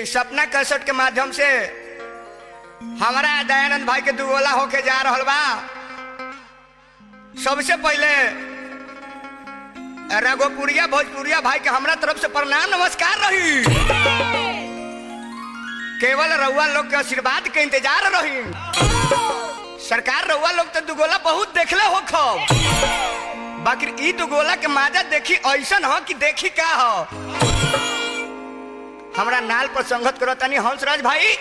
सपना cassette के माध्यम से हमारा दयानंद भाई के दुगोला होके जा रहल बा सबसे पहले रघोपुरिया भोजपुरिया भाई के हमरा तरफ से प्रणाम नमस्कार रही केवल रउआ लोग के आशीर्वाद के इंतजार रही सरकार रउआ लोग तो दुगोला बहुत देखले हो खब बाकी ई दुगोला के माजा देखी ऐसन हो कि देखी का हो हमरा नाल पर संगत करो तनी हंसराज भाई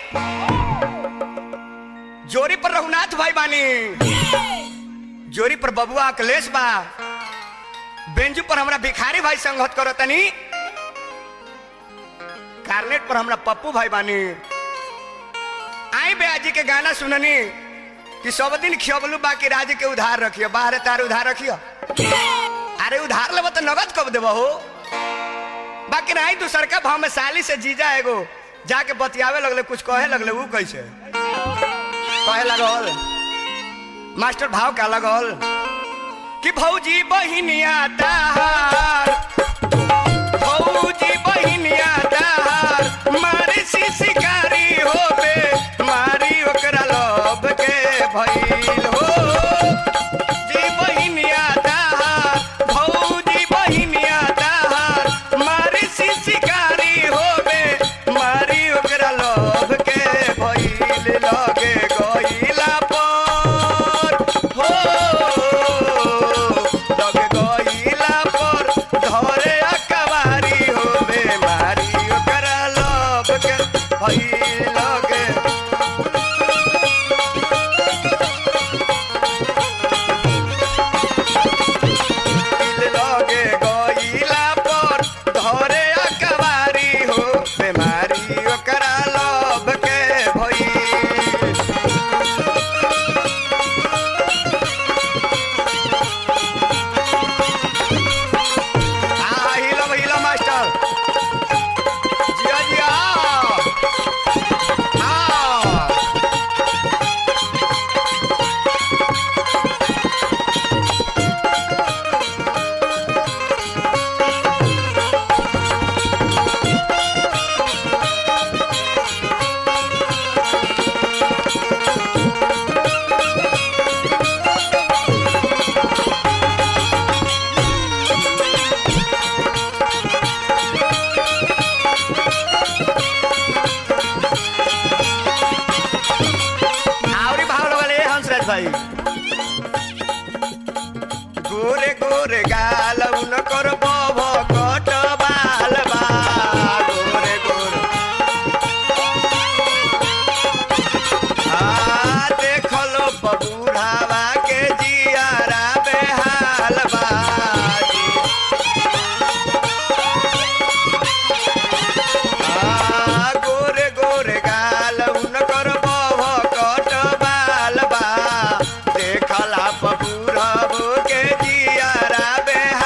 जोरी पर रघुनाथ भाई बानी जोरी पर बबुआ अखिलेश बा बेंजू पर हमरा भिखारी भाई संगत करो तनी कार्नेट पर हमरा पप्पू भाई बानी आई बेआजी के गाना सुननी कि सब दिन खियबलू बाकी राज के उधार रखियो बाहर तार उधार रखियो अरे उधार लेबो तो नगद कब देबो हो बाकी नहीं तू सरका भाव में साली से जीजा एगो जाके बतियावे लगले कुछ कहे लगले वो कैसे कहे लगल मास्टर भाव का लगल कि भौजी बहिनिया ताहार भौजी बहिनिया ताहार मारी सी शिकारी होबे मारी ओकरा लोभ के भइल हो जी बहिनिया ताहार भौजी बहिनिया ताहार मारी सी शिकारी होबे मारी ओकरा लोभ के भइल लगे गइला पर हो लगे गइला पर धरे अकबारी होबे मारी ओकरा लोभ के भइल लगे लगे गइला पर धरे अकबारी हो बेमारी ओकरा लोभ के भइल आ हिलो हिलो मास्टर जिया जिया हाँ आवरी भाव लगल ए हंसराज भाई गोरे गोरे गाल उनकर बभ कट बाल बा गोरे गोरे आ देखलो बबूढ़ावा के जियारा बेहाल बा आ गोरे गोरे गाल उनकर बभ कट बाल बा देखला बबूढ़ब के जियारा बेहाल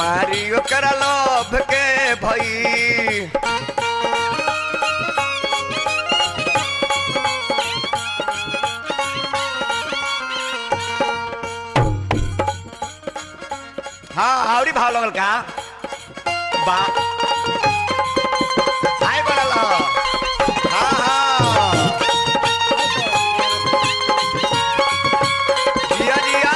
मारी ओकरा लोभ के भई हाँ आवरी भाव लगल का बा हाय बनल हाँ हाँ जिया जिया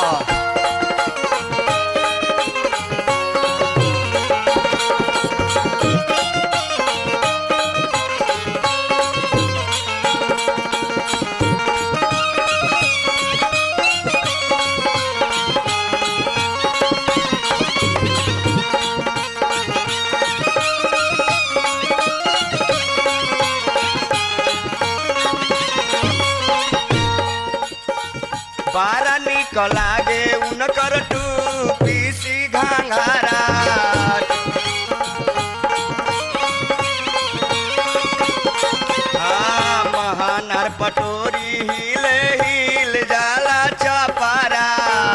बारा निक लागे उनकर टूपी सी घाघरा हाँ महानार पटोरी हिले हिल जाला चपारा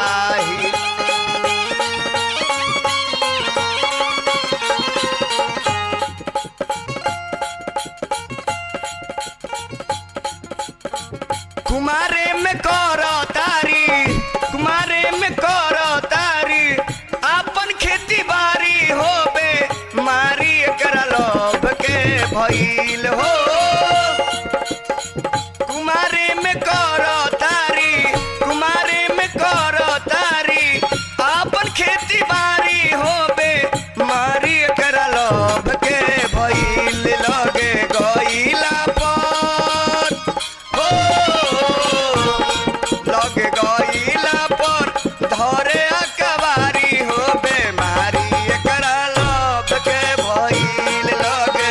कुमारे में करो तारी कुमारे में करो तारी अपन खेती बाड़ी होबे मारी एकरा लोभ के भइल हो कुमारे में करो तारी कुमारे में करो तारी अपन खेती बाड़ी होबे मारी एकरा लोभ के भइल लगे गइला पर हो लगे गइला पर धरे अकबारी हो बेमारी एकरा लोभ के भइल लगे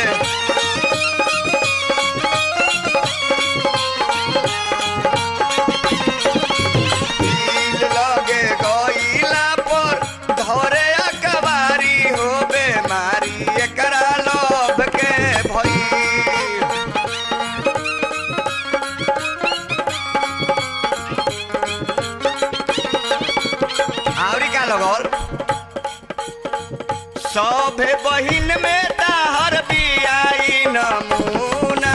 भइल लगे गइला पर धरे अकबारी हो बेमारी एकरा लोभ के भइल आवरी का लगल सभे बहिन में ताहर बियाई नमूना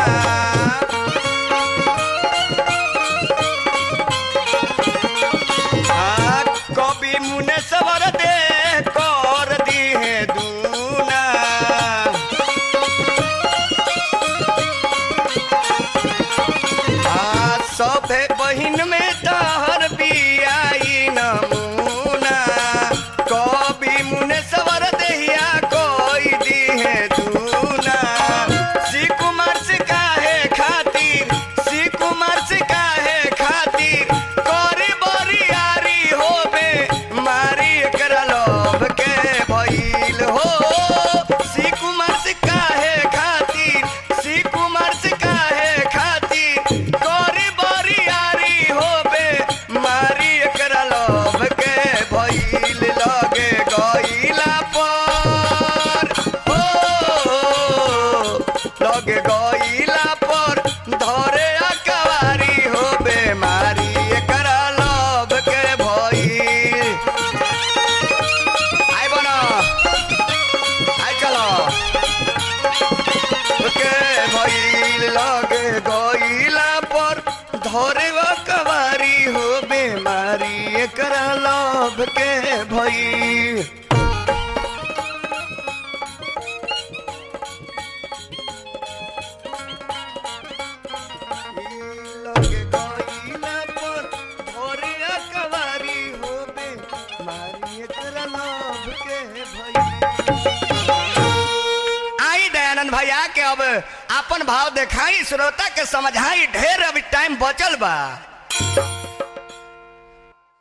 आ, कवि मुने सवर दे कर दिहे दूना आ, सभे बहिन में तहर बियाई नमूना कवि मुने सवर देहिया कोई दिहे दूना श्री कुमार से काहे खातिर श्री कुमार से काहे खातिर करी बरियारी होबे मारी एकरा लोभ के भइल हो श्री कुमार से काहे खातिर श्री कुमार से काहे खातिर करी बरियारी होबे मारी एकरा लोभ के भइल लगे गइला पर हो लगे गइला पर धरे अकबारी होबे मारी एकरा लोभ के भइल आइ बन आइ चलो के भइल लगे गइला पर धरे कवारी हो बेमारी एकरा लोभ के भइल लगे गइला पर धरे कवारी हो बेमारी एकरा लोभ के भइल आई दयानंद भैया के अब अपन भाव देखाई श्रोता के समझाई ढेर अभी टाइम बचल बा